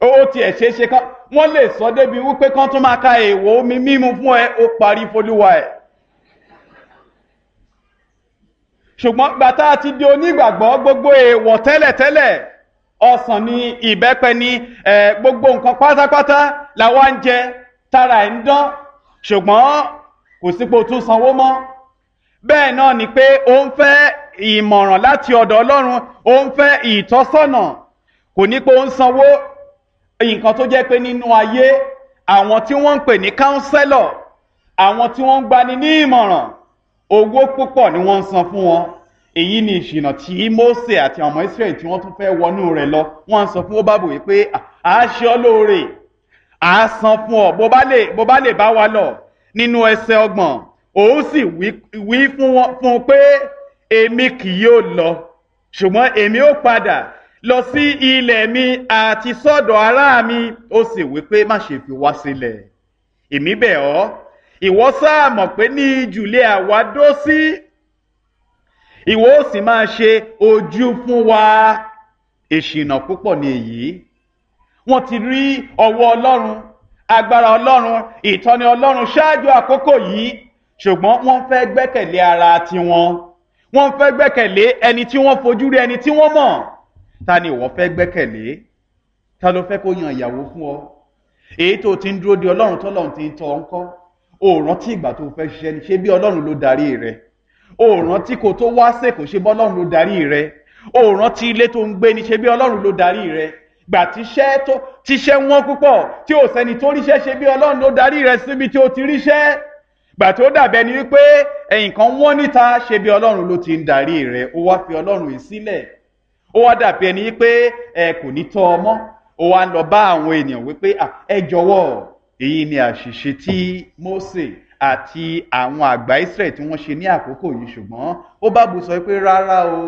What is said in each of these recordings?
ó tiẹ̀ ṣeé ṣe kán wọ́n lè sọ débi wípé kán tún máa ka èèwọ̀ omi mímu fún ẹ ó parí folúwa ẹ̀. ṣùgbọ́n gbàtà ti di onígbàgbọ́ gbogbo èèwọ̀ tẹ́lẹ̀tẹ́lẹ̀ ọsàn ni ìbẹ́pẹ ni gbogbo nǹkan pátápátá làwa ń jẹ tára ẹ̀ ń dán ṣùgbọ́n kò sípò tún sanwó mọ́ bẹ́ẹ̀ náà ni pé ó ń fẹ́ ìmọ̀ràn láti ọ̀dọ̀ ọlọ́run ó ń fẹ́ ìtọ́sọ́nà kò ní pé ó ń sanwó nǹkan tó jẹ́ pé nínú ayé àwọn tí wọ́n ń pè ní kánsẹ́lọ̀ àwọn tí wọ́n ń gbani ní ìmọ̀ràn owó púpọ̀ ni wọ́n ń san fún wọn èyí ni ìṣìnà tí Mósè àti ọmọ Ísírẹ́lì tí wọ́n tún fẹ́ wọnú rẹ̀ lọ wọ́n ń sọ fún Óbábù wípé à á ṣe ọ́ lóore à á san fún ọ bó bá lè bó bá lè bá wa lọ nínú ẹsẹ̀ ọgbọ̀n òun sì wí fún un pé èmi kì yóò lọ ṣùgbọ́n èmi ó padà lọ sí ilẹ̀ mi àti sọ́dọ̀ ará mi ó sì wí pé má ṣe fi wá sílẹ̀ èmi bẹ̀ ọ́ ìwọ sáà mọ̀ pé ní ìjùlẹ̀ àwa dó sí ìwọ ó sì máa ṣe ojú fún wa ìṣìnà púpọ̀ ní èyí wọ́n ti rí ọwọ́ ọlọ́run agbára ọlọ́run ìtọ́ni ọlọ́run ṣáájú àkókò yìí ṣùgbọ́n wọ́n fẹ́ gbẹ́kẹ̀lé ara tiwọn wọ́n fẹ́ gbẹ́kẹ̀lé ẹni tí wọ́n fojú rí ẹni tí wọ́n mọ̀ ta ni ìwọ fẹ́ gbẹ́kẹ̀lé ta ló fẹ́ kó yan ìyàwó fún ọ èyí tó ti ń dúró de ọlọ́run tọ́lọ́run ti ń tọ́ ọ ń kọ́ o rántí ìgbà tó fẹ́ ṣiṣẹ́ ni ṣé bí ọlọ́run ló darí rẹ o rántí kó tó wá sèkò ṣe bí ọlọ́run ló darí rẹ o rántí ilé tó ń gbé ni ṣe bí ọlọ́run ló darí rẹ gbà tíṣẹ́ tó tíṣẹ́ wọ́n púpọ̀ tí ò sẹ́ni tó ríṣẹ́ ṣe bí ọlọ́run ló darí rẹ síbi tí o ti ríṣẹ́ gbà tó dàbẹ́ ni wípé ẹ̀yìn kan wọ́n níta ṣe bí ọlọ́run ló ti ń darí rẹ ó wá fi ọlọ́run yìí sílẹ̀ ó wá dàbí ẹni wípé ẹ kò ní tọ́ ọmọ ó wá ń lọ bá àwọn ènìyàn wípé ẹ jọ̀wọ́ èyí ni àṣìṣe tí Mósè àti àwọn àgbà Ísírẹ́lì tí wọ́n ṣe ní àkókò yìí ṣùgbọ́n ó bá bu sọ pé rárá o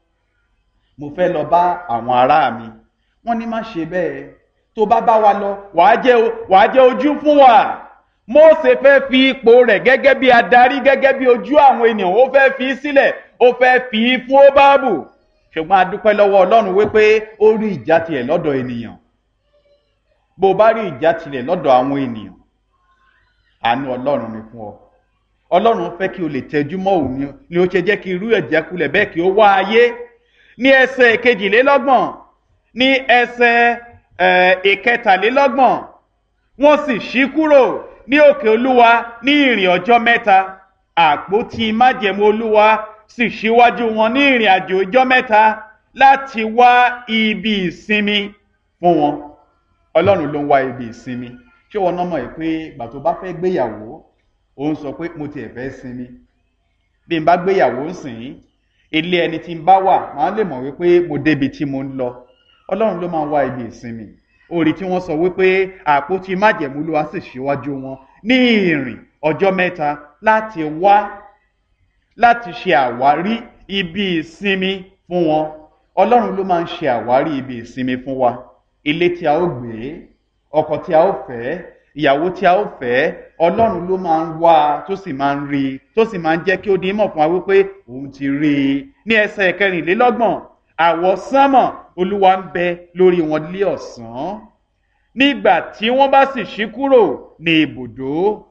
mo fẹ́ lọ bá àwọn ará mi wọ́n ní má ṣe bẹ́ẹ̀ tó bá bá wa lọ wàá jẹ́ wàá jẹ́ ojú fún wa Mósè fẹ́ fi ipò rẹ̀ gẹ́gẹ́ bí adarí gẹ́gẹ́ bí ojú àwọn ènìyàn ó fẹ́ fi sílẹ̀ ó fẹ́ fi fún Óbábù ṣùgbọ́n a dúpẹ́ lọ́wọ́ Ọlọ́run wípé ó rí ìjà tiẹ̀ lọ́dọ̀ ènìyàn bó o bá rí ìjà tilẹ̀ lọ́dọ̀ àwọn ènìyàn àánú ọlọ́run ni fún ọ ọlọ́run fẹ́ kí o lè tẹjú mọ́ òun ni ó ṣe jẹ́ kí irú ẹ̀jákulẹ̀ bẹ́ẹ̀ kí ó wá ayé ní ẹsẹ̀ kejìlélọ́gbọ̀n ní ẹsẹ̀ ìkẹtàlélọ́gbọ̀n wọ́n sì ṣí kúrò ní òkè olúwa ní ìrìn ọjọ́ mẹ́ta àpótí májẹ̀mú olúwa sì ṣíwájú wọn ní ìrìn àjò ọjọ́ mẹ́ta láti wá ibi ìsinmi fún wọn ọlọ́run ló ń wá ibi ìsinmi ṣé wọn náà mọ̀ ẹ́ pé ìgbà tó bá fẹ́ gbéyàwó òun sọ pé mo tiẹ̀ fẹ́ sinmi bí n bá gbéyàwó ń sìn ín ilé ẹni tí n bá wà máa lè mọ̀ wípé mo débi tí mo ń lọ ọlọ́run ló máa ń wá ibi ìsinmi orí tí wọ́n sọ wípé àpótí májẹ̀mú ló wá sì ṣíwájú wọn ní ìrìn ọjọ́ mẹ́ta láti wá láti ṣe àwárí ibi ìsinmi fún wọn ọlọ́run ló máa ń ṣe àwárí ibi ìsinmi fún wa ilé tí a ó gbé ọkọ tí a ó fẹ́ ìyàwó tí a ó fẹ́ ọlọ́run ló máa ń wá tó sì máa ń rí i tó sì máa ń jẹ́ kí ó di mọ̀ fún wa wípé òun ti rí i ní ẹsẹ̀ kẹrìnlélọ́gbọ̀n àwọ̀ sánmọ̀ olúwa ń bẹ lórí wọn lé ọ̀sán nígbà tí wọ́n bá sì ṣí kúrò ní ibùdó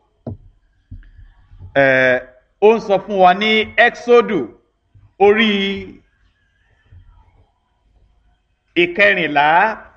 ẹ̀ ó ń sọ fún wa ní exodu orí ìkẹrìnlá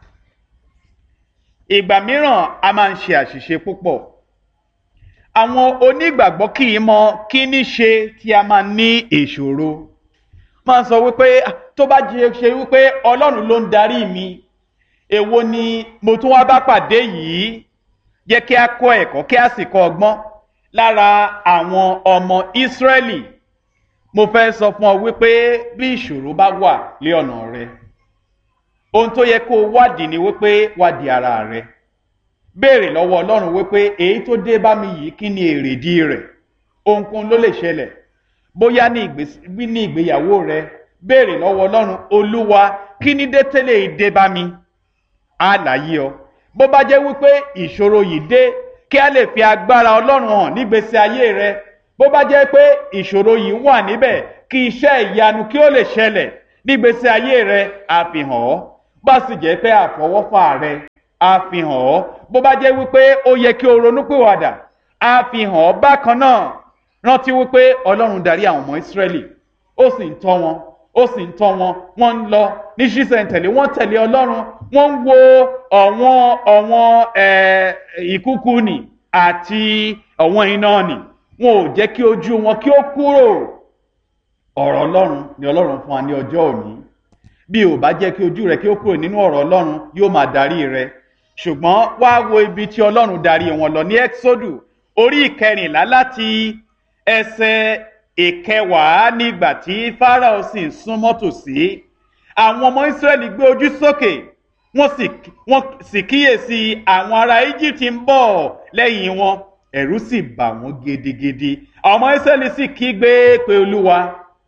ìgbà mìíràn a máa ń ṣe àṣìṣe púpọ̀ àwọn onígbàgbọ́ kì í mọ kí ní ṣe tí a máa ní ìṣòro máa ń sọ wípé tó bá jẹ ṣe wípé ọlọ́run ló ń darí mi èwo ni mo tún wá bá pàdé yìí jẹ́ kí a kọ́ ẹ̀kọ́ kí a sì kọ́ ọgbọ́n lára àwọn ọmọ Ísírẹ́lì mo fẹ́ sọ fún ọ wípé bí ìṣòro bá wà lé ọ̀nà rẹ ohun tó yẹ kó o wádìí ni wípé wádìí ara rẹ béèrè lọ́wọ́ ọlọ́run wípé èyí tó dé bá mi yìí kí ni èrèdí rẹ̀ ohunkóhun ló lè ṣẹlẹ̀ bóyá ní ìgbéyàwó rẹ béèrè lọ́wọ́ ọlọ́run olúwa kí ni dé tẹ́lẹ̀ ìdé bá mi àlàyé ọ bó bá jẹ́ wípé ìṣòro yìí dé kí a lè fi agbára ọlọ́run hàn nígbésí ayé rẹ bó bá jẹ́ pé ìṣòro yìí wà níbẹ̀ kí iṣẹ́ ìyanu kí ó lè ṣẹlẹ̀ nígbésí ayé rẹ àfihàn ọ́ bá sì jẹ́ pé àfọwọ́fà rẹ á fi hàn ọ́ bó bá jẹ́ wípé ó yẹ kí o ronúpìwàdà á fi hàn ọ́ bákan náà rántí wípé ọlọ́run darí àwọn ọmọ ìsírẹ́lì ó sì ń tọ́ wọn ó sì ń tọ́ wọn wọ́n ń lọ ní ṣísẹ̀ntẹ̀lé wọ́n tẹ̀lé ọlọ́run wọ́n ń wo ọ̀wọ́n ọ̀wọ́n ìkúkú nì àti ọ̀wọ́n iná nì wọn ò jẹ́ kí ojú wọn kí ó kúrò ọ̀rọ̀ ọlọ́run ni ọlọ́run fún wa ní ọjọ́ òní bí ò bá jẹ́ kí ojú rẹ kí ó kúrò nínú ọ̀rọ̀ ọlọ́run yóò máa darí rẹ ṣùgbọ́n wá wo ibi tí ọlọ́run darí wọn lọ ní exodu orí ìkẹrìnlá láti ẹsẹ̀ ìkẹwàá nígbà tí Fáráò sì ń súnmọ́ tòsí àwọn ọmọ Ísírẹ́lì gbé ojú sókè wọ́n sì wọ́n sì kíyèsí àwọn ará Egypt ń bọ̀ lẹ́yìn wọn ẹ̀rù sì bà wọ́n gidigidi àwọn ọmọ Ísírẹ́lì sì kígbe pé Olúwa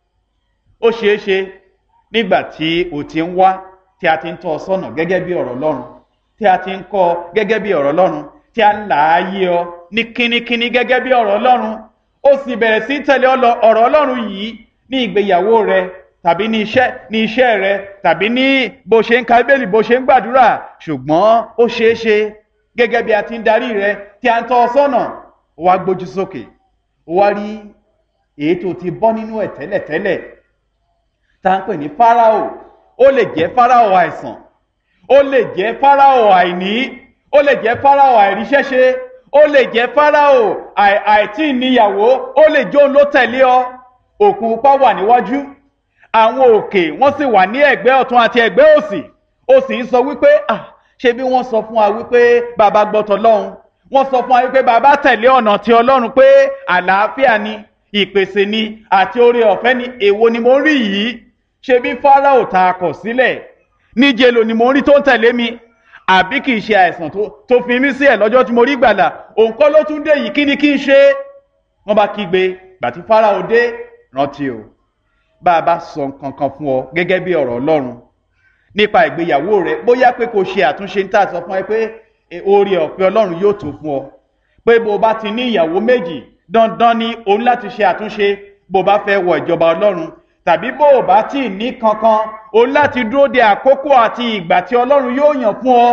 ó ṣeé ṣe nígbà tí o ti ń wá tí a ti ń tọ́ ọ sọ́nà gẹ́gẹ́ bí ọ̀rọ̀ Ọlọ́run tí a ti ń kọ́ ọ gẹ́gẹ́ bí ọ̀rọ̀ Ọlọ́run tí a ń là á yé ọ ní kínníkínní gẹ́gẹ́ bí ọ̀rọ̀ Ọlọ́run ó sì bẹ̀rẹ̀ sí tẹ̀lé ọ̀rọ̀ Ọlọ́run yìí ní ìgbéyàwó rẹ tàbí ní iṣẹ́ ní iṣẹ́ rẹ tàbí ní bó ṣe ń ka Bíbélì bó ṣe ń gbàdúrà ṣùgbọ́n ó ṣeé ṣe gẹ́gẹ́ bí a ti ń darí rẹ tí a ń tọ́ ọ sọ́nà ó wá gbójú sókè ó wá rí èyí tó ti bọ́ nínú ẹ̀ tẹ́lẹ̀tẹ́lẹ̀ tá à ń pè ní Fáráò ó lè jẹ́ Fáráò àìsàn ó lè jẹ́ Fáráò àìní ó lè jẹ́ Fáráò àìríṣẹ́ṣe ó lè jẹ́ Fáráò àìtí níyàwó ó lè jó ló tẹ̀lé ọ òkun pupa wà níwájú àwọn òkè wọ́n sì wà ní ẹ̀gbẹ́ ọ̀tún àti ẹ̀gbẹ́ òsì ó sì ń sọ wípé ah ṣé bí wọ́n sọ fún wa wípé bàbá gbọ́tọ̀ lọ́hùn wọ́n sọ fún wa wípé bàbá tẹ̀lé ọ̀nà ti Ọlọ́run pé àlàáfíà ni ìpèsè ni àti oore ọ̀fẹ́ ni èwo ni mo rí yìí ṣe bí Fáráò ta akọ̀ sílẹ̀ níjẹ́ lò ni mo rí tó ń tẹ̀lé mi àbí kì í ṣe àìsàn tó fi mí sí ẹ̀ lọ́jọ́ tí mo rí gbàlà òun kọ́ ló tún dé yìí kí ni kí n ṣe wọ́n bá kígbe gbàtí Fáráò dé rántí o bá a bá sọ nǹkan kan fún ọ gẹ́gẹ́ bí ọ̀rọ̀ Ọlọ́run nípa ìgbéyàwó rẹ bóyá pé kò ṣe àtúnṣe níta sọ fún ẹ pé oore ọ̀fẹ́ Ọlọ́run yóò tó fún ọ pé bó o bá ti ní ìyàwó méjì dandan ni o ní láti ṣe àtúnṣe bó o bá fẹ́ wọ ìjọba Ọlọ́run tàbí bó o bá tí ì ní kankan o ní láti dúró de àkókò àti ìgbà tí Ọlọ́run yóò yàn fún ọ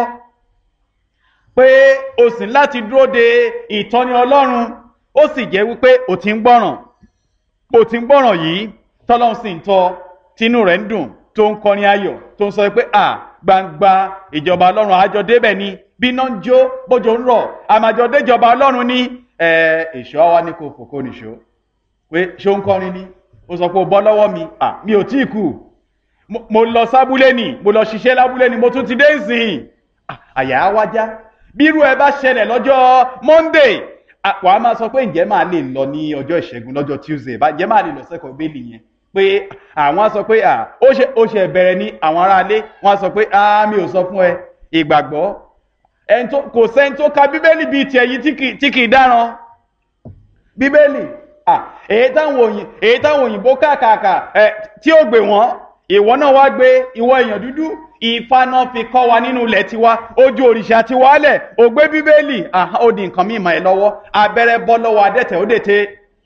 pé o sì ní láti dúró de ìtọ́ni Ọlọ́run ó sì jẹ́ wípé o ti ń gbọ́ràn o ti ń gbọ́ràn yìí tọ́lọ́run sì ń tọ́ tínú rẹ̀ ń dùn tó ń kọrin ayọ̀ tó ń sọ pé à gbangba ìjọba Ọlọ́run àjọ débẹ̀ ni bí iná ń jó bójò ń rọ̀ àmàjọ déjọba Ọlọ́run ní èso àwa ni kò fòkó nìṣó pé ṣó ń kọrin ni ó sọ pé ó bọ́ lọ́wọ́ mi à mi ò tí ì kú mo lọ sábúlé ni mo lọ ṣiṣẹ́ lábúlé ni mo tún ti dé ìsìn àyà á wájá bírú ẹ bá ṣẹlẹ̀ lọ́jọ́ Monday wà á máa sọ pé ǹjẹ́ máa lè lọ ní ọjọ́ ìṣẹ́gun lọ́jọ́ Tuesday bá ǹjẹ́ máa lè lọ sẹ́kọ̀ọ́ bẹ́ẹ̀lì yẹn pé àwọn á sọ pé ó ṣe ó ṣe bẹ̀rẹ̀ ní àwọn aráalé wọ́n á sọ pé mi ò sọ fún ẹ ìgbàgbọ́ kò sẹ́ni tó ka bíbélì bíi tiẹ̀ yìí tí kì í dáràn bíbélì èyí táwọn òyìn èyí táwọn òyìnbó kàkàkà ẹ tí ó gbé wọn ìwọ náà wá gbé ìwọ èèyàn dúdú Ifá náà fi kọ́ wa nínú ilẹ̀ tiwa ojú òrìṣà tiwa lẹ̀ ó gbé bíbélì ó di nǹkan mímọ́ ẹ lọ́wọ́ abẹ́rẹ́ bọ́ lọ́wọ́ adẹ́tẹ̀ ó dètè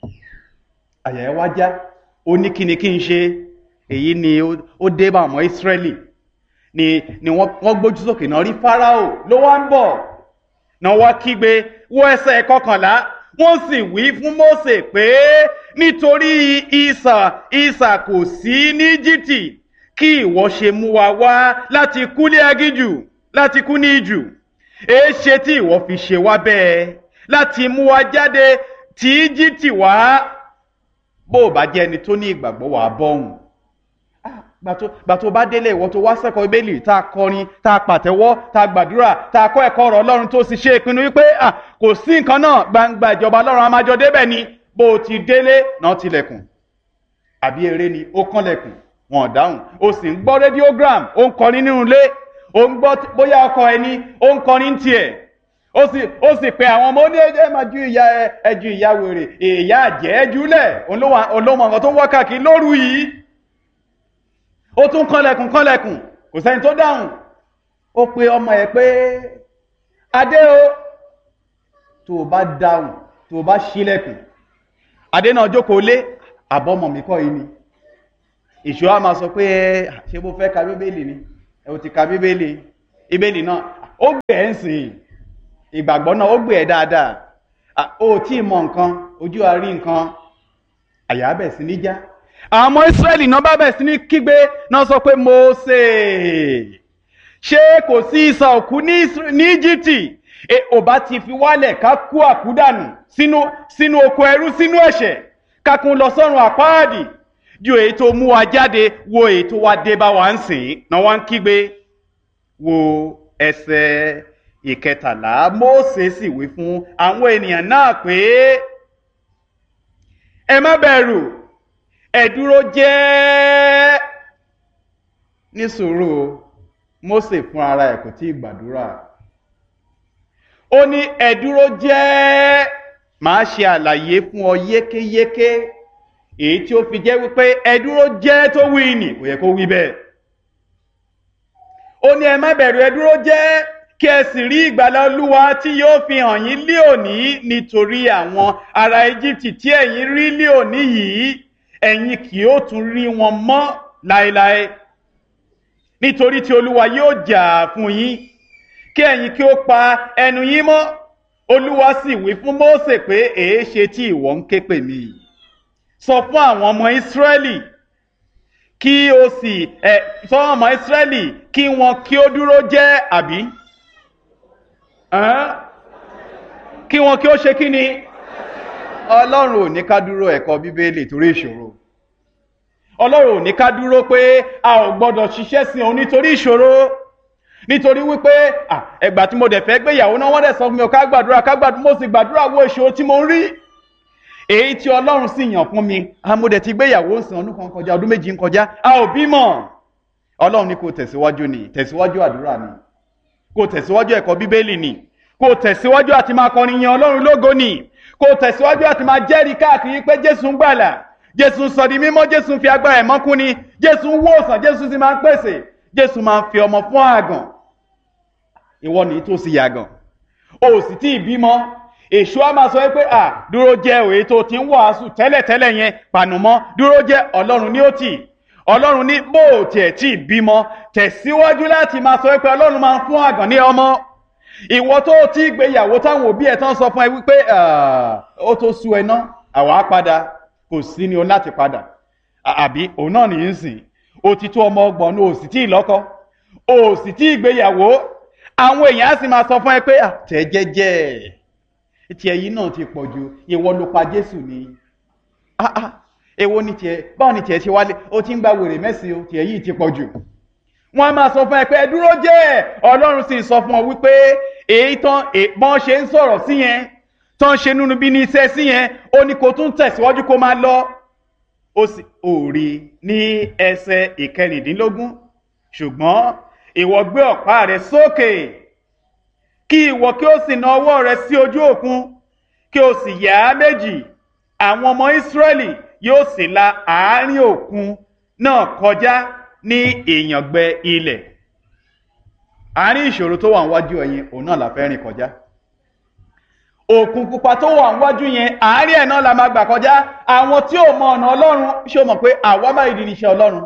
àyà ẹ wá já ó ní kíni kí n ṣe èyí ni ó dé bá àwọn Ísírẹ́lì ni ni wọ́n gbójú sókè náà rí Fáráò ló wá ń bọ̀ náà wá kígbe wọ ẹsẹ̀ kọkànlá wọ́n sì wí fún Mósè pé nítorí ìsà ìsà kò sí ní Íjíbítì kí ìwọ ṣe mú wa wá láti kú ní agíjù láti kú ní ìjù èé ṣe tí ìwọ fi ṣe wá bẹ́ẹ̀ láti mú wa jáde tí Íjíbítì wá bó o bá jẹ́ ẹni tó ní ìgbàgbọ́ wàá bọ́hùn gbà tó bá délé ìwọ tó wá sẹ́kọ̀ọ́ ibélì tá a kọrin tá a pàtẹ́wọ́ tá a gbàdúrà tá a kọ́ ẹ̀kọ́ ọ̀rọ̀ ọlọ́run tó sì ṣe ìpinnu wípé kò sí nǹkan náà gbangba ìjọba ọlọ́run amájọ débẹ̀ ni bó o ti délé náà tilẹ̀kùn àbí eré ni ó kànlẹ̀kùn wọn ò dáhùn o sì ń gbọ́ radiogram ó ń kọrin nínú ilé ó ń gbọ́ bóyá ọkọ ẹni ó ń kọrin tiẹ̀ ó sì ó sì pe àwọn ọmọ ó ní ẹ máa ju ìyá ẹ ju ìyá wèrè ìyá àjẹ́ ẹ jùlẹ̀ olómọ nǹkan tó ń wá káàkiri lóru yìí ó tún kànlẹ̀kùn kànlẹ̀kùn kò sẹ́ni tó dáhùn ó pe ọmọ ẹ̀ pé adé o tó o bá dáhùn tó o bá ṣílẹ̀kùn adé náà jókòó lé àbọ̀mọ̀ mi kọ́ yìí ni ìṣó a máa sọ pé ṣé bó fẹ́ ka bíbélì ni ẹ ò ti ka bíbélì bíbélì náà ó gbé ẹ̀ ń sìn ìgbàgbọ́ náà ó gbé ẹ̀ dáadáa ó tí ì mọ nǹkan ojú àárí nǹkan àyà bẹ̀ sí ní já àwọn ọmọ Ísírẹ́lì náà bá bẹ̀ sí ní kígbe náà sọ pé Mósè ṣé kò sí ìsà òkú ní Íjíbítì ò bá ti fi wálẹ̀ ká kú àkúdànù sínú sínú oko ẹrú sínú ẹ̀ṣẹ̀ ká kún lọ sọ́run àpáàdì ju èyí tó mú wa jáde wo èyí tó wá dé bá wa ń sìn náà wá ń kígbe wo ẹsẹ̀ ìkẹtàlá Mósè sì wí fún àwọn ènìyàn náà pé ẹ má bẹ̀rù ẹ dúró jẹ́ ní sùúrù Mósè fún ara ẹ̀ kò tí ì gbàdúrà ó ní ẹ dúró jẹ́ màá ṣe àlàyé fún ọ yékéyéké èyí tí ó fi jẹ́ wípé ẹ dúró jẹ́ tó wí nì kò yẹ kó wí bẹ́ẹ̀ ó ní ẹ má bẹ̀rù ẹ dúró jẹ́ kí ẹ sì rí ìgbàlà olúwa tí yóò fi hàn yín lé òní nítorí àwọn ará Íjíbítì tí ẹ̀yin rí lé òní yìí ẹ̀yin kì yóò tún rí wọn mọ́ láéláé nítorí tí olúwa yóò jà fún yín kí ẹ̀yin kí ó pa ẹnu yín mọ́ olúwa sì wí fún Mósè pé èé ṣe tí ìwọ ń ké pè mí sọ fún àwọn ọmọ Ísírẹ́lì kí o sì ẹ sọ fún ọmọ Ísírẹ́lì kí wọn kí ó dúró jẹ́ àbí kí wọn kí ó ṣe kí ni ọlọ́run ò ní ká dúró ẹ̀kọ́ bíbélì torí ìṣòro ọlọ́run ò ní ká dúró pé a ò gbọ́dọ̀ ṣiṣẹ́ sí òun nítorí ìṣòro nítorí wípé ẹgbà tí mo dẹ̀ fẹ́ gbéyàwó náà wọ́n dẹ̀ sọ fún mi ká gbàdúrà ká gbàdúrà mo sì gbàdúrà wo ìṣòro tí mo ń rí èyí tí ọlọ́run sì yàn fún mi mo dẹ̀ ti gbéyàwó ń sìn ọdún kan kọjá ọdún méjì ń kọjá a ò bímọ ọlọ́run ní kò tẹ̀síwájú ni tẹ̀síwájú àdúrà ni kò tẹ̀síwájú ẹ̀kọ́ bíbélì ni kò tẹ̀síwájú àti máa kọrin yan ọlọ́run lógo ni kò tẹ̀síwájú àti máa jẹ́rìí káàkiri pé jésù ń gbàlà jésù ń sọ di mímọ́ jésù ń fi agbára ẹ̀ mọ́kún ni jésù ń wòsàn jésù sì máa ń pèsè jésù máa ń fi ọmọ fún àgàn ìwọ nìyí tó sì yàgàn o sì tí ì bímọ èṣù á máa sọ pé à dúró jẹ́ òye tó ti ń wàásù tẹ́lẹ̀tẹ́lẹ̀ yẹn pànùmọ́ dúró jẹ́ ọlọ́run ní ó tì ọlọ́run ní bó o tiẹ̀ tí ì bímọ tẹ̀síwájú láti máa sọ pé ọlọ́run máa ń fún àgàn ní ọmọ ìwọ tó ti gbéyàwó táwọn òbí ẹ̀ tán sọ fún ẹ wípé ó tó sú ẹ ná àwa padà kò sí ni o láti padà àbí òun náà nìyí ń sìn o ti tó ọmọ ọgbọ̀n ní o sì tí ì lọ́kọ o sì tí ì gbéyàwó àwọn èèyàn á sì máa sọ fún ẹ pé tẹ̀ jẹ́jẹ́ tiẹ̀ yìí náà ti pọ̀ ju ìwọ ló pa Jésù ni èwo ni tiẹ̀ báwo ni tiẹ̀ ṣe wálé o ti ń gba wèrè mẹ́sìn o tiẹ̀ yìí ti pọ̀ jù wọ́n á máa sọ fún ẹ pé ẹ dúró jẹ́ Ọlọ́run sì sọ fún ọ wípé èyí tán èèpọn ṣe ń sọ̀rọ̀ sí yẹn tán ṣe nínú bí ní iṣẹ́ sí yẹn ó ní kó tún tẹ̀síwájú kó máa lọ ó sì ò rí ní ẹsẹ̀ ìkẹrìndínlógún ṣùgbọ́n ìwọ gbé ọ̀pá rẹ sókè kí ìwọ kí ó sì na ọwọ́ rẹ sí ojú òkun kí o sì yà á méjì àwọn ọmọ Ísírẹ́lì yóò sì la àárín òkun náà kọjá ní ìyàngbẹ ilẹ̀ àárín ìṣòro tó wà níwájú ẹ̀yin òun náà la fẹ́ rìn kọjá òkun pupa tó wà níwájú yẹn àárín ẹ̀ náà la máa gbà kọjá àwọn tí ò mọ ọ̀nà ọlọ́run ṣé o mọ̀ pé àwa máa di iṣẹ́ ọlọ́run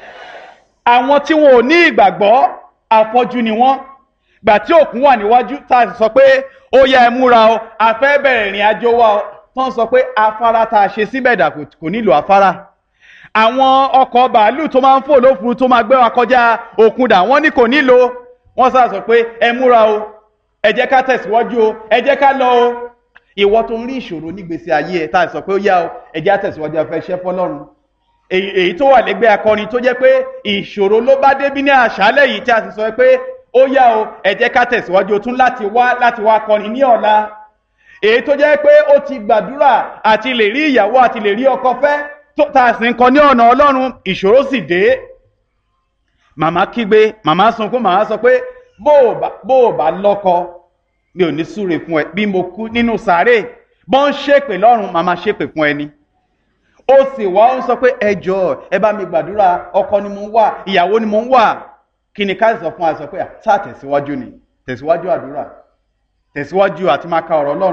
àwọn tí wọn ò ní ìgbàgbọ́ àfọ́jú ni wọ́n gbà tí òkun wà níwájú tá a sì sọ pé ó yá ẹ múra o a fẹ́ bẹ̀rẹ̀ ìrìn àjò wa o tó ń sọ pé afárá tá a ṣe síbẹ̀ dà kò nílò afárá àwọn ọkọ̀ bàálù tó máa ń fò lófuru tó máa gbé wa kọjá òkun dà wọ́n ní kò nílò wọ́n sá sọ pé ẹ múra o ẹ jẹ́ ká tẹ̀síwájú o ẹ jẹ́ ká lọ o ìwọ tó ń rí ìṣòro nígbèsè ayé ẹ tá a sọ pé ó yá o ẹ jẹ́ àtẹ̀síwájú afẹ́ iṣẹ́ fọlọ́run èyí tó wà lẹ́gbẹ́ akọrin tó jẹ́ pé ìṣòro ló bá débí ní àṣálẹ́ yìí tí a sì sọ pé ó yá o ẹ jẹ́ ká tẹ̀síwájú o tún láti wá láti wá kọrin ní ọ̀la èyí tó jẹ́ pé ó ti gbàdúrà àti lè rí ìyàwó àti lè rí ọkọ fẹ́ tó tá a sì ń kọ ní ọ̀nà ọlọ́run ìṣòro sì dé màmá kígbe màmá sunkún màmá sọ pé bó o bá lọ́kọ mi ò ní súre fún ẹ bí mo kú nínú sàárè bọ́n ń ṣépè lọ́run màmá ṣépè fún ẹni ó sì wá ń sọ pé ẹ jọ̀ọ́ ẹ bá mi gbàdúrà ọkọ ni mo ń wà ìyàwó ni mo ń wà kí ni ká sọ fún wa sọ pé tá tẹ̀síwájú ni tẹ̀síwájú àdúrà tẹ̀síwájú àti máa ka ọ̀rọ̀ ọlọ́run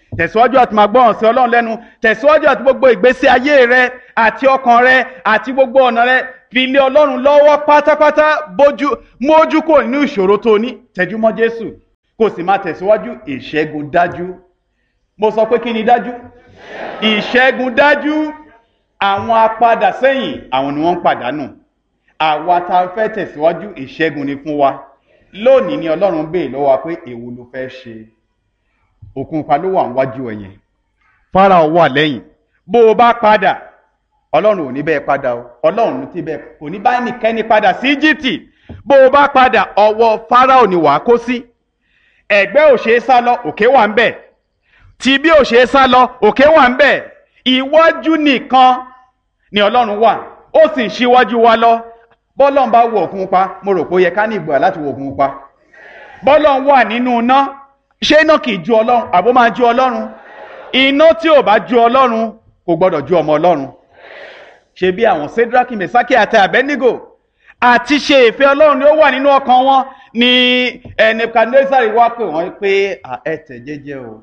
tẹ̀síwájú àti máa gbọ́ràn sí ọlọ́run lẹ́nu tẹ̀síwájú àti gbogbo ìgbésí ayé rẹ àti ọkàn rẹ àti gbogbo ọ̀nà rẹ fi lé ọlọ́run lọ́wọ́ pátápátá bójú mójú kò nínú ìṣòro tó ní tẹjú mọ́ jésù kò sì máa tẹ̀síwájú ìṣẹ́gun dájú mo sọ pé kí ni dájú ìṣẹ́gun dájú àwọn apadà sẹ́yìn àwọn ni wọ́n ń pàdánù àwa tá a fẹ́ tẹ̀síwájú ìṣẹ́gun ni fún wa lónìí ni ọlọ́run béè lọ́wọ́ wa pé èwo ló fẹ́ ṣe òkun pa ló wà níwájú ẹ̀yẹn Fáráò wà lẹ́yìn bó o bá padà ọlọ́run ò ní bẹ́ẹ̀ padà o ọlọ́run ti bẹ́ẹ̀ kò ní bá ẹnikẹ́ni padà sí Íjíbítì bó o bá padà ọwọ́ Fáráò ni wàá kó sí ẹ̀gbẹ́ ò ṣeé sá lọ òkè wà ń bẹ̀ tí bí ò ṣeé sá lọ òkè wà ń bẹ̀ iwájú nìkan ni ọlọ́run wà ó sì ń ṣíwájú wa lọ bọ́lọ́n bá wọ̀ òkun pa mo rò pé ó yẹ ká ní ìgbà láti wọ̀ òkun pa bọ́lọ́n wà nínú iná ṣé iná kì í ju ọlọ́run àbó máa ju ọlọ́run iná tí ò bá ju ọlọ́run kò gbọ́dọ̀ ju ọmọ ọlọ́run ṣe bí àwọn sedraki mesaki àti abednego àti ṣe ìfẹ́ ọlọ́run ni ó wà nínú ọkàn wọn ni nebukadnezari wá pè wọ́n pé ẹ tẹ̀ jẹ́jẹ́ o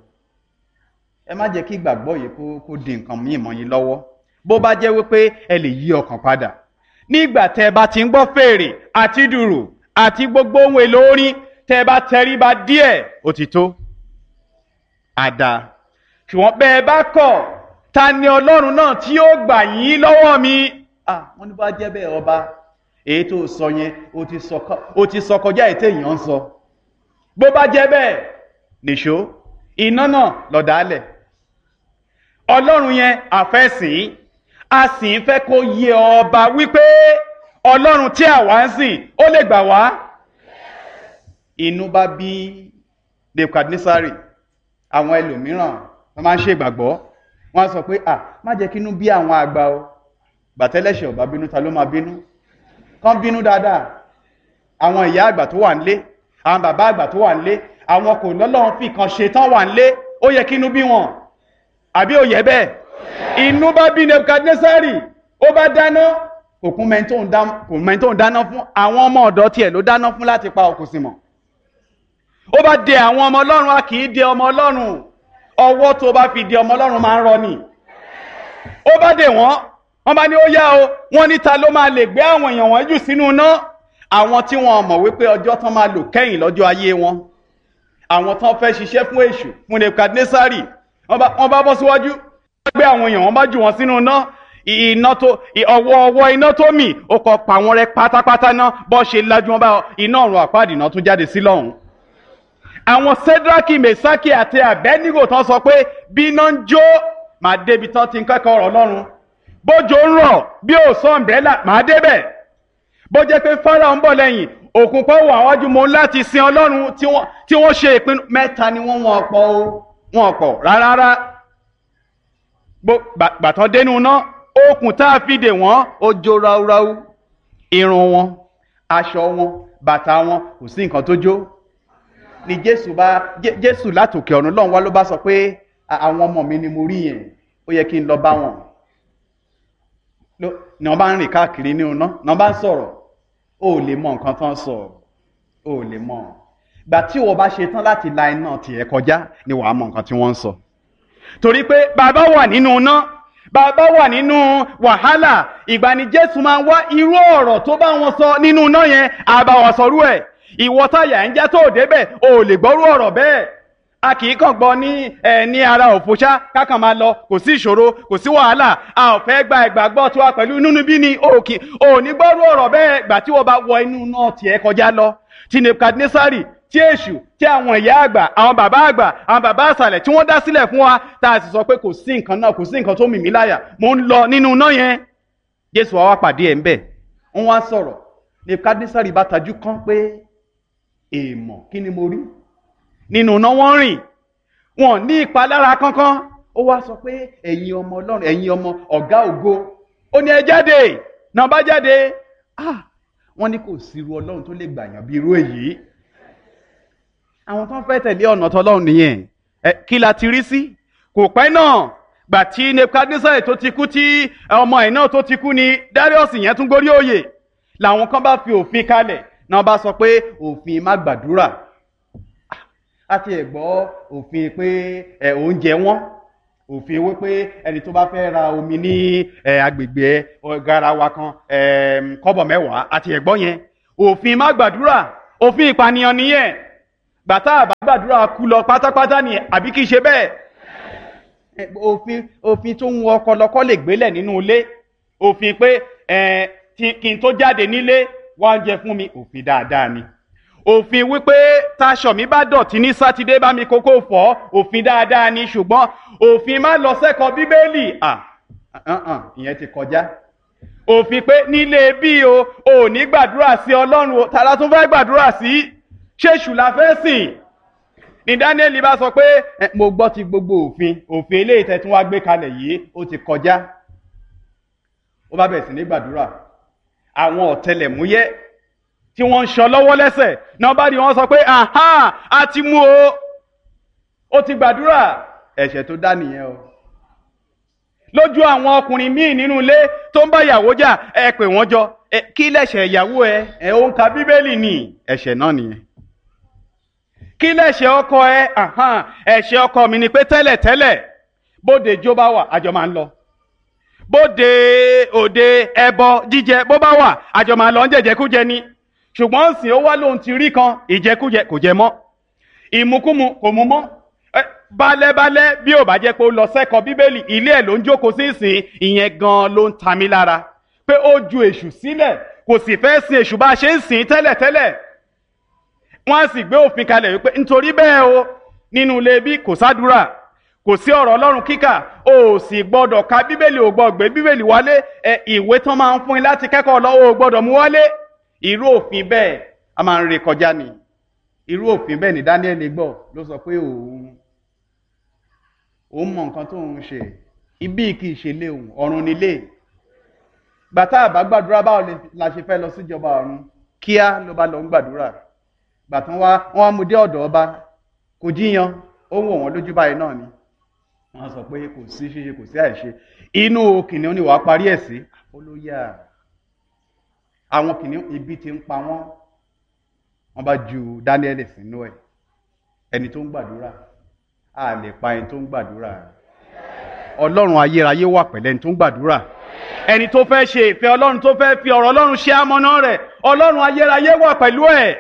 ẹ má jẹ́ kí ìgbàgbọ́ yìí kó kó di nǹkan míì mọ́ yín lọ́wọ́ bó bá jẹ́ wípé ẹ lè yí ọkàn padà nígbà tẹ́ ẹ bá ti ń gbọ́ fèrè àti dùrù àti gbogbo ohun èlò orin tẹ́ ẹ bá tẹríba díẹ̀ ó ti tó àdá ṣùgbọ́n bẹ́ ẹ bá kọ̀ ta ni ọlọ́run náà tí yóò gbà yín lọ́wọ́ mi ah wọ́n ní bá jẹ́ bẹ́ẹ̀ ọba èyí tó sọ yẹn ó ti sọ kọjá ètè èèyàn ń sọ bó bá jẹ́ bẹ́ẹ̀ nìṣó iná náà lọ̀dálẹ̀ ọlọ́run yẹn àfẹ́sìn a sì ń fẹ́ kó yé ọba wípé ọlọ́run tí àwa ń sìn ó lè gbà wá inú bá bí Nebukadnesari àwọn ẹlòmíràn wọ́n máa ń ṣe ìgbàgbọ́ wọ́n á sọ pé à má jẹ́ kínú bí àwọn àgbà o gbàtẹ́lẹ̀ṣẹ̀ ọba bínú ta ló máa bínú kán bínú dáadáa àwọn ìyá àgbà tó wà nílé àwọn bàbá àgbà tó wà nílé àwọn kò lọ́lọ́run fi kan ṣe tán wà nílé ó yẹ kínú bí wọn àbí ó yẹ bẹ́ẹ̀ inú bá bí Nebukadnesari ó bá dáná òkun mẹ́ntó ń dáná fún àwọn ọmọ ọ̀dọ́ tiẹ̀ ló dáná fún láti pa òkú sí mọ́ ó bá dé àwọn ọmọ ọlọ́run a kì í dé ọmọ ọlọ́run ọwọ́ tó bá fi dé ọmọ ọlọ́run máa ń rọ ni ó bá dé wọ́n wọ́n bá ní ó yá o wọ́n ní ta ló máa lè gbé àwọn èèyàn wọn jù sínú iná àwọn tí wọ́n mọ̀ wípé ọjọ́ tán máa lò kẹ́yìn lọ́jọ́ ayé wọn àwọn tán fẹ́ ṣiṣẹ́ fún èṣù fún Nebukadnesari wọ́n bá bọ́ síwájú wọ́n gbé àwọn èèyàn wọn bá jù wọn sínú iná iná tó ọwọ́ ọwọ́ iná tó mì ó kọ pa wọn rẹ́ pátápátá náà bọ́ ṣe lájú wọn bá iná ọ̀run àpáàdì náà tún jáde sí lọ́hùn àwọn sedraki mesaki àti abednego tán sọ pé bí iná ń jó màá débi tán ti ń kẹ́kọ̀ọ́ ọ̀rọ̀ ọlọ́run bójò ń rọ̀ bí ò sọ ọ̀mbrẹ́là màá débẹ̀ bó jẹ́ pé Fáráò ń bọ̀ lẹ́yìn òkun kan wà wájú mo láti sin ọlọ́run tí wọ́n ṣe ìpinnu mẹ́ta ni wọ́n wọ́n pọ̀ o wọ́n pọ̀ rárá gbàtàn dénú ná okùn tá a fi dè wọ́n ó jó ráúráú irun wọn aṣọ wọn bàtà wọn kò sí nǹkan tó jó ni jésù bá jésù látòkè ọ̀run lọ́run wá ló bá sọ pé àwọn ọmọ mi ni mo rí yẹn ó yẹ kí n lọ bá wọn ni wọ́n bá ń rìn káàkiri ní iná ni wọ́n bá ń sọ̀rọ̀ ó lè mọ nǹkan tán sọ ó lè mọ gbà tí wọ́n bá ṣe tán láti la iná tiẹ̀ kọjá ni wàá mọ nǹkan tí wọ́n ń sọ torí pé bàbá wà nínú iná bàbá wà nínú wàhálà ìgbà ni jésù máa ń wá irú ọ̀rọ̀ tó bá wọn sọ nínú iná yẹn àbá wọn sọrú ẹ̀ ìwọ táyà ń já tó débẹ̀ o ò lè gbọ́rú ọ̀rọ̀ bẹ́ẹ̀ a kì í kàn gbọ́ ní ẹ ní ara òfòṣá kákan máa lọ kò sí ìṣòro kò sí wàhálà a ò fẹ́ gba ìgbàgbọ́ tiwa pẹ̀lú inú bí ni o kì o ní gbọ́rú ọ̀rọ̀ bẹ́ẹ̀ gbà tí wọ́n bá wọ inú náà tiẹ̀ kọjá lọ ti Nebukadnesari tí èṣù tí àwọn ìyá àgbà àwọn bàbá àgbà àwọn bàbá àṣàlẹ̀ tí wọ́n dá sílẹ̀ fún wa tá a sì sọ pé kò sí nǹkan náà kò sí nǹkan tó mì mí láyà mò ń lọ nínú náà yẹn Jésù wa wá pàdé ẹ̀ ń bẹ̀ wọ́n wá sọ̀rọ̀ Nebukadnesari bá tajú kán pé èèmọ̀ kí ni mo rí nínú iná wọ́n rìn wọn ní ìpalára kankan ó wá sọ pé ẹ̀yin ọmọ ọlọ́run ẹ̀yin ọmọ ọ̀gá ògo ó ní ẹ jáde náà bá jáde ah wọ́n ní kò sí irú ọlọ́run tó lè gbàyàn bí irú èyí àwọn tó ń fẹ́ tẹ̀lé ọ̀nà tọlọ́run nìyẹn ẹ kí la ti rí sí kò pẹ́ náà gbà tí Nebukadnesari tó ti kú tí ọmọ ẹ̀ náà tó ti kú ni Darius yẹn tún gorí òye làwọn kan bá fi òfin kalẹ̀ náà bá sọ pé òfin má gbàdúrà àti ẹ̀gbọ́ òfin pé ẹ oúnjẹ wọn òfin wípé ẹni tó bá fẹ́ ra omi ní ẹ agbègbè garawa kan ẹ kọ́bọ̀ mẹ́wàá àti ẹ̀gbọ́ yẹn òfin má gbàdúrà òfin ìpànìyàn nìyẹn gbàtà àbá gbàdúrà kú lọ pátápátá nìyẹn àbí kìí ṣe bẹ́ẹ̀ òfin òfin tó ń wọ ọkọ lọkọ lè gbélẹ̀ nínú ilé òfin pé ẹ kí n tó jáde nílé wá ń jẹ fún mi òfin dáadáa ni òfin wípé taṣọ mi bá dọ̀tí ní sátidé bá mi kókó fọ́ òfin dáadáa ni ṣùgbọ́n òfin má lọ sẹ́kọ̀ọ́ bíbélì ìyẹn ti kọjá òfin pé nílé bí o ò ní gbàdúrà sí ọlọ́run o tààrà tún fẹ́ gbàdúrà sí ṣéṣù la fẹ́ sìn ní Dáníẹ́lì bá sọ pé mo gbọ́ ti gbogbo òfin òfin eléyìí tẹ́ tún wá gbé kalẹ̀ yìí ó ti kọjá ó bá bẹ̀rẹ̀ sí ní gbàdúrà àwọn ọ̀tẹlẹ̀múyẹ́ tí wọ́n ń sọ lọ́wọ́ lẹ́sẹ̀ náà bá di wọ́n sọ pé aha a ti mú o ó ti gbàdúrà ẹ̀ṣẹ̀ tó dá nìyẹn o lójú àwọn ọkùnrin míì nínú ilé tó ń bá ìyàwó jà ẹ pè wọ́n jọ kí lẹ̀ṣẹ̀ ìyàwó ẹ ẹ ó ń ka bíbélì ní ẹ̀ṣẹ̀ náà nìyẹn kí lẹ̀ṣẹ̀ ọkọ ẹ ẹ̀ṣẹ̀ ọkọ mi ni pé tẹ́lẹ̀ tẹ́lẹ̀ bóde jó bá wà àjọ máa ń lọ bóde òde ẹbọ jíjẹ bó bá wà àjọ máa lọ ń jẹjẹkújẹ ni ṣùgbọ́n sìn ó wá lóhun ti rí kan ìjẹkújẹ kò jẹ mọ́ ìmukúmu kò mú mọ́ balẹ̀balẹ̀ bí ò bá jẹ́ pé ó lọ sẹ́kọ̀ọ́ bíbélì ilé ẹ̀ ló ń jókòó sí ìsìn ìyẹn gan ló ń ta mí lára pé ó ju èṣù sílẹ̀ kò sì fẹ́ sin èṣù bá a ṣe ń sìn tẹ́lẹ̀tẹ́lẹ̀ wọ́n á sì gbé òfin kalẹ̀ wípé nítorí bẹ́ẹ̀ o nínú ilé bí kò sádùúrà kò sí ọ̀rọ̀ ọlọ́run kíkà o ò sì gbọ́dọ̀ ka bíbélì ò gbọ́ gbé bíbélì wálé ẹ ìwé tán máa ń fún yín láti kẹ́kọ̀ọ́ lọ́wọ́ ò gbọ́dọ̀ mú wálé irú òfin bẹ́ẹ̀ a máa ń re kọjá ni irú òfin bẹ́ẹ̀ ni Daniel gbọ́ ló sọ pé òun òun mọ nǹkan tó ń ṣe ibi kì í ṣe lé òun ọ̀run nílé gbàtà àbá gbàdúrà báwo la ṣe fẹ́ lọ síjọba ọ̀run kíá ló bá lọ ń gbàdúrà gbàtàn wá wọn á mú dé ọ̀dọ̀ ọba kò jíyan ó ń wò wọ́n lójú báyìí náà ni wọ́n sọ pé kò sí ṣíṣe kò sí àìṣe inú kìnìún ni wàá parí ẹ̀ sí olóyà àwọn kìnìún ibi tí ń pa wọ́n wọ́n bá ju Daniel sínú ẹ̀ ẹni tó ń gbàdúrà a lè pa ẹni tó ń gbàdúrà Ọlọ́run ayérayé wà pẹ̀lẹ́ ẹni tó ń gbàdúrà ẹni tó fẹ́ ṣe ìfẹ́ Ọlọ́run tó fẹ́ fi ọ̀rọ̀ Ọlọ́run ṣe amọ̀nà rẹ̀ Ọlọ́run ayérayé wà pẹ̀lú ẹ̀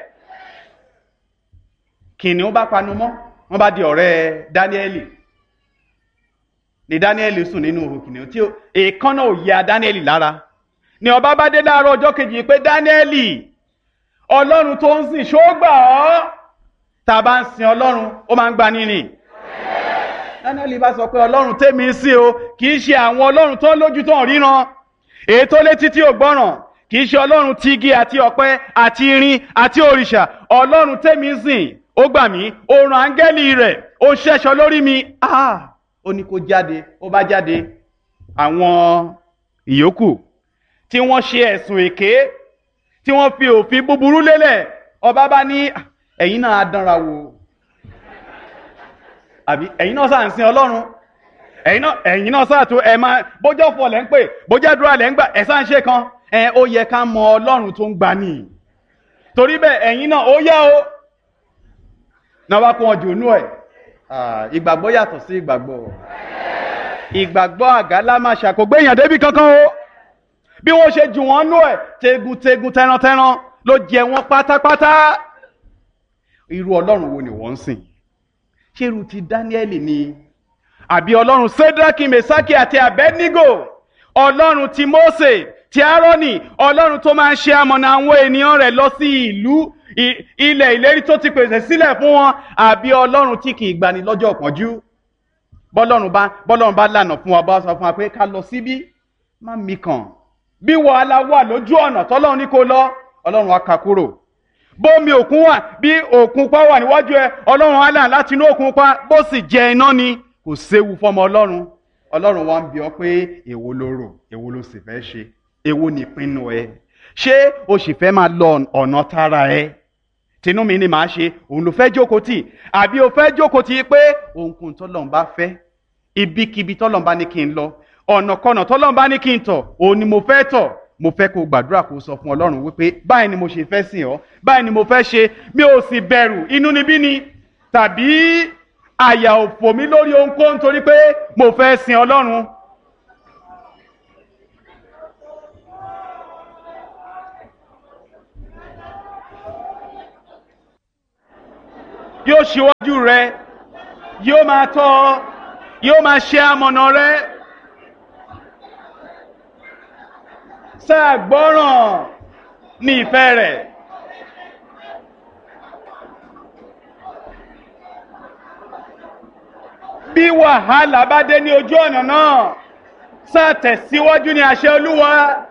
kìnìún bá panu mọ́ wọ́n bá di ọ̀rẹ́ Daniel ni Daniel sùn nínú ihò kìnìún tí èèkánná ò ya Daniel lára ni ọba bá dé láàárọ̀ ọjọ́ kejì pé Daniel Ọlọ́run tó ń sìn ṣó gbà ọ́ tá a bá ń sin Ọlọ́run ó máa ń gba nínú Daniel bá sọ pé Ọlọ́run tèmi ń sìn o kì í ṣe àwọn Ọlọ́run tó ń lójú tó ń ríran èyí tó létí tí ò gbọ́ràn kì í ṣe Ọlọ́run ti igi àti ọ̀pẹ àti irin àti òrìṣà Ọlọ́run tèmi ń sìn ó gbà mí ó rán áńgẹ́lì rẹ̀ ó ń ṣẹ́ṣọ lórí mi ah ó ní kó jáde ó bá jáde àwọn ìyókù tí wọ́n ṣe ẹ̀sùn èké tí wọ́n fi òfin búburú lélẹ̀ ọba bá ní ẹ̀yin náà á dánra wò àbí ẹ̀yin náà sáà ń sin ọlọ́run ẹ̀yin náà ẹ̀yin náà sáà tó ẹ̀ máa bójọ́ fọ lẹ́ ń pè bójọ́ àdúrà lẹ́ ń gbà ẹ̀ sáà ń ṣe kan ẹ̀ ó yẹ ká mọ ọlọ́run tó ń gbà ní torí bẹ́ẹ̀ ẹ̀yin náà ó yá o náà wá kó wọn jù nú ẹ̀ ìgbàgbọ́ yàtọ̀ sí ìgbàgbọ́ ìgbàgbọ́ àgálá máa ṣàkógbé èèyàn débi kankan o bí wọ́n ṣe jù wọ́n nú ẹ̀ tegun-tegun tẹran-tẹran ló jẹ wọ́n pátápátá irú ọlọ́run wo ni wọ́n ń sìn ṣé irú ti Dáníẹ́lì ni àbí ọlọ́run Sédrákì Mèsákì àti Abẹ́nígò ọlọ́run ti Mósè ti Árónì ọlọ́run tó máa ń ṣe amọ̀nà àwọn ènìyàn rẹ̀ lọ sí ìlú ilẹ̀ ìlérí tó ti pèsè sílẹ̀ fún wọn àbí ọlọ́run tí kì í gbani lọ́jọ́ ìpọ́njú bọ́lọ́run bá bọ́lọ́run bá lànà fún wa bá sọ fún wa pé ká lọ síbí má mi kàn bí wàhálà wà lójú ọ̀nà tọ́lọ́run ní kó lọ ọlọ́run á ka kúrò bómi òkun wà bí òkun pa wà níwájú ẹ ọlọ́run á là láti inú òkun pa bó sì jẹ iná ni kò séwu fọmọ ọlọ́run ọlọ́run wa ń bi ọ́ pé èwo ló rò èwo ló sì fẹ́ ṣe èwo ni ìpinnu ẹ ṣé o sì fẹ́ máa lọ ọ̀nà tara ẹ tinú mi ni màá ṣe òun ló fẹ́ jókòó tì àbí o fẹ́ jókòó tì pé ohunkóhun tọ́lọ́run bá fẹ́ ibikíbi tọ́lọ́run bá ní kí n lọ ọ̀nàkọnà tọ́lọ́run bá ní kí n tọ̀ òun ni mo fẹ́ tọ̀ mo fẹ́ kó gbàdúrà kó sọ fún ọlọ́run wípé báyìí ni mo ṣe fẹ́ sìn ọ́ báyìí ni mo fẹ́ ṣe mi ò sì bẹ̀rù inú níbí ni tàbí àyà òfò mi lórí ohunkóhun torí pé mo fẹ́ sin ọlọ́run. yóò ṣíwájú rẹ yóò máa tọ́ ọ yóò máa ṣe amọ̀nà rẹ. sáà gbọ́ràn ní ìfẹ́ rẹ̀. bí wàhálà bá dé ní ojú ọ̀nà náà sáà tẹ̀síwájú ní àṣẹ olúwa.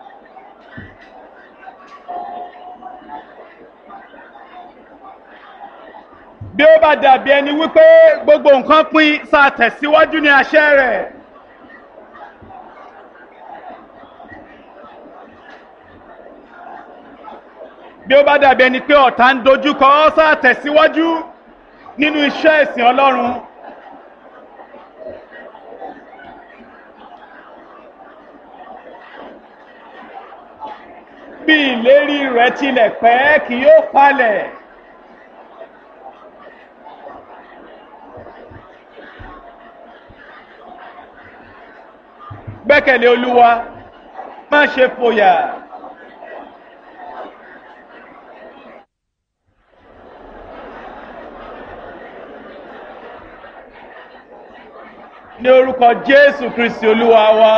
bí ó bá dàbí ẹni wípé gbogbo nǹkan pín sáà tẹ̀síwájú ní àṣẹ rẹ̀. bí ó bá dàbí ẹni pé ọ̀tá ń dojúkọ ọ́ sáà tẹ̀síwájú nínú iṣẹ́ ìsìn ọlọ́run. bí ìlérí rẹ̀ tilẹ̀ pẹ́ kì yóò falẹ̀. gbẹ́kẹ̀lé olúwa má ṣe fòyà. ní orúkọ jésù kristi olúwa wa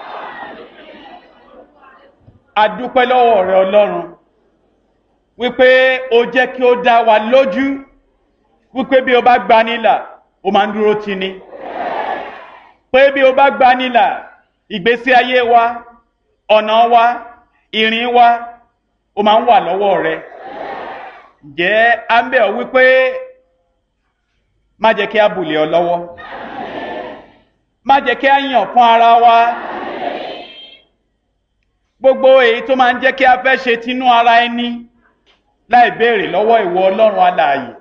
adúpẹ́ lọ́wọ́ rẹ ọlọ́run wípé o jẹ́ kí ó dá wa lójú wípé bí o bá gba nílà o máa ń dúró tì ní pé bí o bá gba nílà ìgbésí ayé wa ọ̀nà wa ìrìn wa o máa ń wà lọ́wọ́ rẹ ǹjẹ́ à ń bẹ̀ ọ́ wípé má jẹ́ kí a bùlẹ̀ ọ lọ́wọ́ má jẹ́ kí a yàn fún ara wa gbogbo èyí tó máa ń jẹ́ kí a fẹ́ ṣe tinú ara ẹni láì béèrè lọ́wọ́ ìwọ ọlọ́run alààyè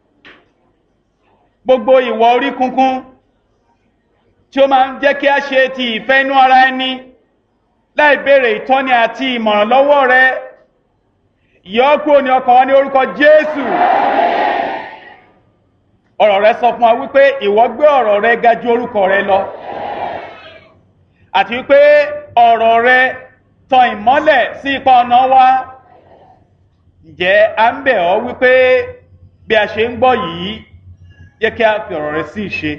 gbogbo ìwọ orí kunkun tí ó máa ń jẹ́ kí a ṣe ti ìfẹ́ inú ara ẹni láì béèrè ìtọ́ni àti ìmọ̀ràn lọ́wọ́ rẹ yọ kúrò ní ọkàn wa ní orúkọ jésù ọ̀rọ̀ rẹ sọ fún wa wípé ìwọ gbé ọ̀rọ̀ rẹ ga ju orúkọ rẹ lọ àti wípé ọ̀rọ̀ rẹ tan ìmọ́lẹ̀ sí ipa ọ̀nà wa ǹjẹ́ à ń bẹ̀ ọ́ wípé bí a ṣe ń gbọ́ yìí yẹ kí a fi ọ̀rọ̀ rẹ sí ìṣe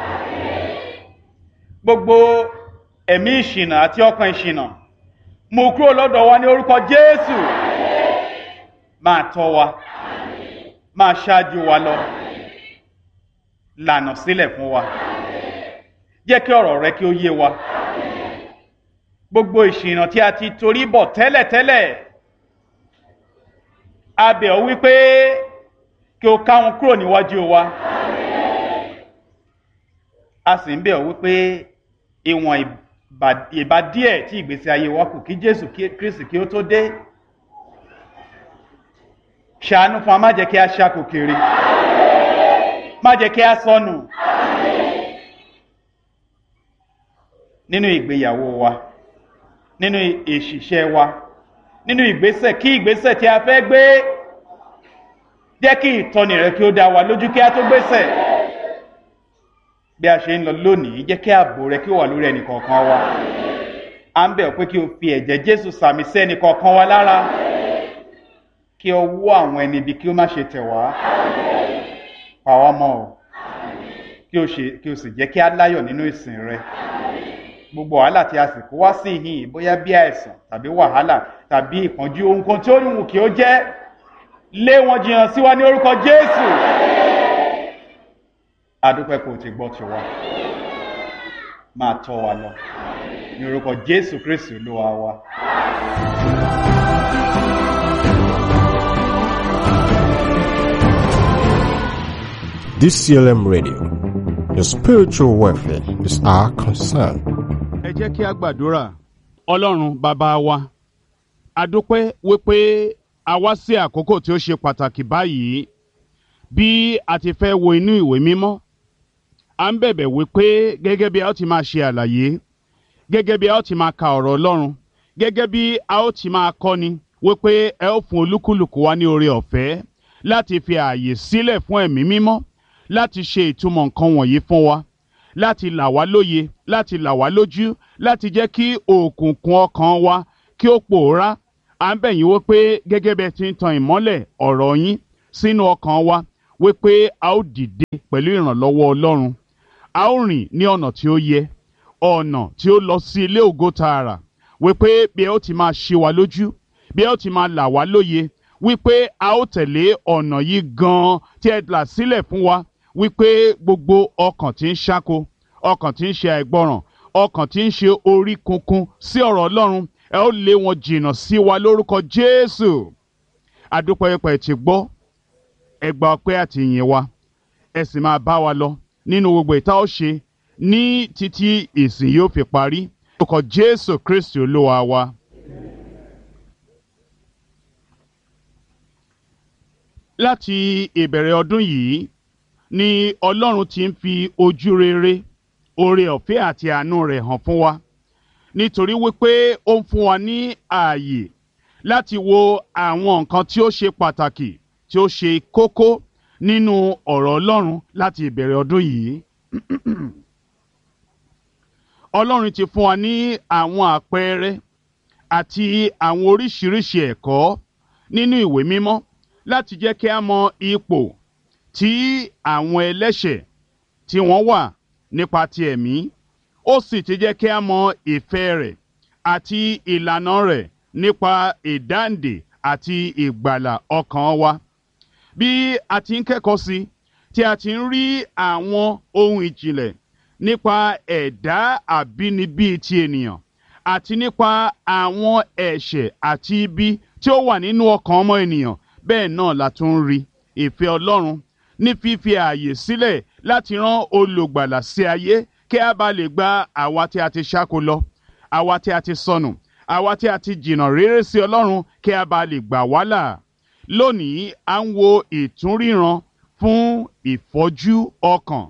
gbogbo ẹ̀mí ìṣìnà àti ọkàn ìṣìnà mú kúrò lọ́dọ̀ wa ní orúkọ jésù máa tọ́ wa máa ṣáájú wa lọ lànà sílẹ̀ fún wa jẹ́ kí ọ̀rọ̀ rẹ kí ó yé wa gbogbo ìṣìnà tí a ti torí bọ̀ tẹ́lẹ̀tẹ́lẹ̀ a bẹ̀ ọ́ wípé kí o ká wọn kúrò níwájú wa a sì ń bẹ̀ ọ́ wípé ìwọ̀n ìbá díẹ̀ tí ìgbésí ayé wa kù kí jésù kristi kí ó tó dé ṣàánú fún wa má jẹ́ kí a ṣàkó kiri má jẹ́ kí a sọnù nínú ìgbéyàwó wa nínú ìṣiṣẹ́ wa nínú ìgbésẹ̀ kí ìgbésẹ̀ tí a fẹ́ gbé jẹ́ kí ìtọ́ni rẹ kí ó dá wa lójú kí a tó gbésẹ̀ bí a ṣe ń lọ lónìí jẹ́ kí ààbò rẹ kí ó wà lórí ẹnì kọ̀ọ̀kan wa à ń bẹ̀ pé kí o fi ẹ̀jẹ̀ jésù sàmì sí ẹnì kọ̀ọ̀kan wa lára kí ọwọ́ àwọn ẹni ibi kí ó má ṣe tẹ̀ wá pa wá mọ́ ọ kí o sì jẹ́ kí á láyọ̀ nínú ìsìn rẹ gbogbo wàhálà tí a sì kó wá sí ìhìn bóyá bí àìsàn tàbí wàhálà tàbí ìpọ́njú ohun kan tí ó wù kí ó jẹ́ lé wọn jìnnà sí wa ní orúkọ jésù adúpẹ́ kò ti gbọ́ tiwa máa tọ́ wa lọ ní orúkọ jésù kristu olúwa wa. DCLM Radio. Your spiritual welfare is our concern. ẹ jẹ́ kí a gbàdúrà ọlọ́run bàbá wa adúpẹ́ wípé a wá sí àkókò tí ó ṣe pàtàkì báyìí bí a ti fẹ́ wo inú ìwé mímọ́ à ń bẹ̀bẹ̀ wípé gẹ́gẹ́ bí a ó ti máa ṣe àlàyé gẹ́gẹ́ bí a ó ti máa ka ọ̀rọ̀ ọlọ́run gẹ́gẹ́ bí a ó ti máa kọ́ni wípé ẹ ó fún olúkúlùkù wa ní oore ọ̀fẹ́ láti fi ààyè sílẹ̀ fún ẹ̀mí mímọ́ láti ṣe ìtumọ̀ nǹkan wọ̀nyí fún wa láti là wá lóye láti là wá lójú láti jẹ́ kí òkùnkùn ọkàn wa kí ó pòórá à ń bẹ̀ yín wípé gẹ́gẹ́ bẹ́ẹ̀ ti ń tan ìmọ́lẹ̀ ọ̀rọ̀ yín sínú ọkàn wa wípé a ó dìde pẹ̀lú ìrànlọ́wọ́ Ọlọ́run a ó rìn ní ọ̀nà tí ó yẹ ọ̀nà tí ó lọ sí ilé ògo tààrà wípé bí ẹ ó ti máa ṣe wa lójú bí ẹ ó ti máa là wá lóye wípé a ó tẹ̀lé ọ̀nà yìí gan-an tí ẹ là sílẹ̀ fún wa wípé gbogbo ọkàn tí ń ṣáko ọkàn tí ń ṣe àìgbọràn ọkàn tí ń ṣe orí kunkun sí ọ̀rọ̀ Ọlọ́run ẹ ó lé wọn jìnnà sí wa lórúkọ Jésù adúpẹ́pẹ́ ti gbọ́ ẹ gba ọpẹ́ àti ìyìn wa ẹ sì máa bá wa lọ nínú gbogbo ìta ó ṣe ní títí ìsìn yóò fi parí lórúkọ Jésù Kristi Olúwa wa. láti ìbẹ̀rẹ̀ ọdún yìí ni Ọlọ́run ti ń fi ojú rere oore ọ̀fẹ́ àti àánú rẹ̀ hàn fún wa nítorí wípé ó ń fún wa ní ààyè láti wo àwọn nǹkan tí ó ṣe pàtàkì tí ó ṣe kókó nínú ọ̀rọ̀ Ọlọ́run láti ìbẹ̀rẹ̀ ọdún yìí. Ọlọ́run ti fún wa ní àwọn àpẹẹrẹ àti àwọn oríṣiríṣi ẹ̀kọ́ nínú ìwé mímọ́ láti jẹ́ kí a mọ ipò tí àwọn ẹlẹ́ṣẹ̀ tí wọ́n wà nípa ti ẹ̀mí ó sì ti jẹ́ kí a mọ ìfẹ́ rẹ̀ àti ìlànà rẹ̀ nípa ìdáǹdè àti ìgbàlà ọkàn wa bí a ti ń kẹ́kọ̀ọ́ sí tí a ti ń rí àwọn ohun ìjìnlẹ̀ nípa ẹ̀dá àbínibí ti ènìyàn àti nípa àwọn ẹ̀ṣẹ̀ àti ibi tí ó wà nínú ọkàn ọmọ ènìyàn bẹ́ẹ̀ náà la tún ń rí ìfẹ́ Ọlọ́run ní fífi ààyè sílẹ̀ láti rán olùgbàlà sí ayé kí a bá lè gba àwa tí a ti ṣáko lọ àwa tí a ti sọnù àwa tí a ti jìnnà réré sí Ọlọ́run kí a bá lè gbà wá là lónìí à ń wo ìtúnríran fún ìfọ́jú ọkàn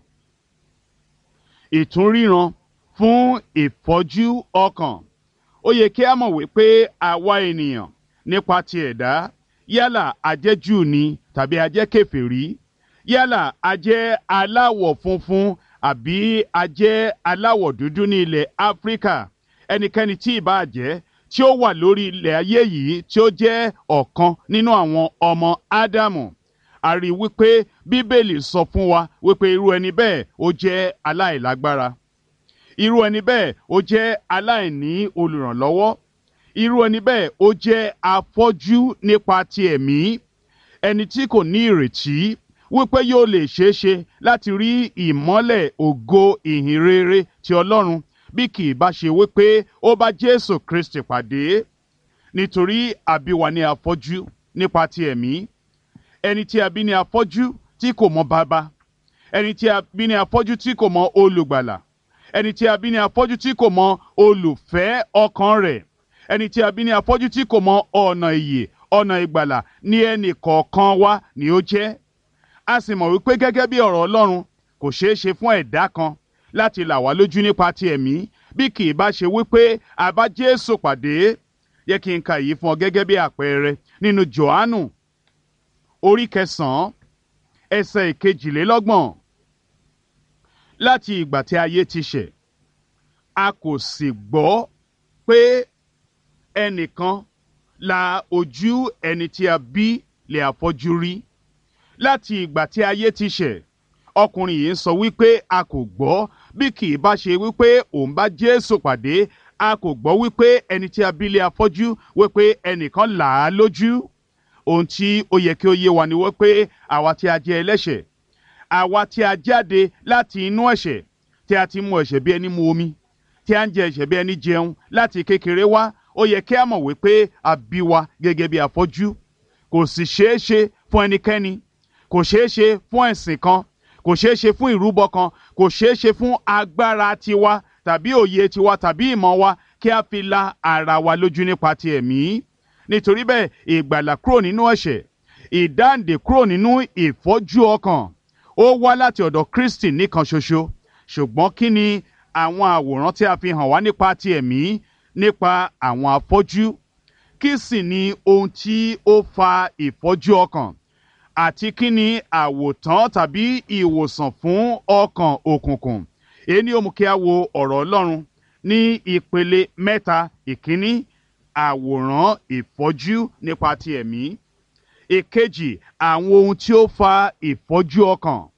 ìtúnríran fún ìfọ́jú ọkàn ó yẹ kí a mọ̀ wípé àwa ènìyàn nípa ti ẹ̀dá yálà ajẹ́ Júù ni tàbí ajẹ́ kèfèrí yálà ajẹ́ aláwọ̀ funfun àbí ajẹ́ aláwọ̀ dúdú ní ilẹ̀ Áfíríkà ẹnikẹ́ni tí ìbá jẹ́ tí ó wà lórí ilẹ̀ ayé yìí tí ó jẹ́ ọ̀kan nínú àwọn ọmọ Ádámù a rí i wípé Bíbélì sọ fún wa wípé irú ẹni bẹ́ẹ̀ ó jẹ́ aláìlágbára irú ẹni bẹ́ẹ̀ ó jẹ́ aláìní olùrànlọ́wọ́ irú ẹni bẹ́ẹ̀ ó jẹ́ afọ́jú nípa ti ẹ̀mí ẹni tí kò ní ìrètí wípé yóò lè ṣeé ṣe láti rí ìmọ́lẹ̀ ògo ìhìn rere ti Ọlọ́run bí kì í bá ṣe wípé ó bá Jésù Kristi pàdé nítorí àbí wa ní afọ́jú nípa ti ẹ̀mí ẹni tí a bí ní afọ́jú tí kò mọ bàbá ẹni tí a bí ní afọ́jú tí kò mọ olùgbàlà ẹni tí a bí ní afọ́jú tí kò mọ olùfẹ́ ọkàn rẹ̀ ẹni tí a bí ní afọ́jú tí kò mọ ọ̀nà ìyè ọ̀nà ìgbàlà ní ẹnì kọ̀ọ̀kan wa ni ó jẹ́ a sì mọ̀ wípé gẹ́gẹ́ bí ọ̀rọ̀ Ọlọ́run kò ṣeé ṣe fún ẹ̀dá kan láti là wá lójú nípa ti ẹ̀mí bí kì í bá ṣe wípé a bá Jésù pàdé yẹ kí n ka èyí fún ọ gẹ́gẹ́ bí àpẹẹrẹ nínú Jòhánù orí kẹsàn-án ẹsẹ̀ ìkejìlélọ́gbọ̀n láti ìgbà tí ayé ti ṣẹ̀ a kò sì gbọ́ pé ẹnìkan la ojú ẹni tí a bí lè àfọ́jú rí láti ìgbà tí ayé ti ṣẹ̀ ọkùnrin yìí ń sọ wípé a kò gbọ́ bí kì í bá ṣe wípé òun bá Jésù pàdé a kò gbọ́ wípé ẹni tí a bí lè àfọ́jú wípé ẹnìkan là á lójú ohun tí ó yẹ kí ó yé wa ni wípé àwa tí a jẹ́ ẹlẹ́ṣẹ̀ àwa tí a jáde láti inú ẹ̀ṣẹ̀ tí a ti mu ẹ̀ṣẹ̀ bí ẹni mu omi tí a ń jẹ ẹ̀ṣẹ̀ bí ẹni jẹun láti kékeré wá ó yẹ kí a mọ̀ wípé a bí wa gẹ́gẹ́ bí afọ́jú kò sì ṣeé ṣe fún ẹnikẹ́ni kò ṣeé ṣe fún ẹ̀sìn kan kò ṣeé ṣe fún ìrúbọ kan kò ṣeé ṣe fún agbára tiwa tàbí òye tiwa tàbí ìmọ̀ wa kí a fi la ara wa lójú nípa ti ẹ̀mí nítorí bẹ́ẹ̀ ìgbàlà kúrò nínú ẹ̀ṣẹ̀ ìdáǹdè kúrò nínú ìfọ́jú ọkàn ó wá láti ọ̀dọ̀ Kristi nìkan ṣoṣo ṣùgbọ́n kí ni àwọn àwòrán tí a fi hàn wá nípa ti ẹ̀mí nípa àwọn afọ́jú kí sì ni ohun tí ó fa ìfọ́jú ọkàn àti kí ni àwòtán tàbí ìwòsàn fún ọkàn òkùnkùn èyí ni ó mú kí a wo ọ̀rọ̀ ọlọ́run ní ìpele mẹ́ta ìkíní àwòrán ìfọ́jú nípa ti ẹ̀mí ìkejì àwọn ohun tí ó fa ìfọ́jú ọkàn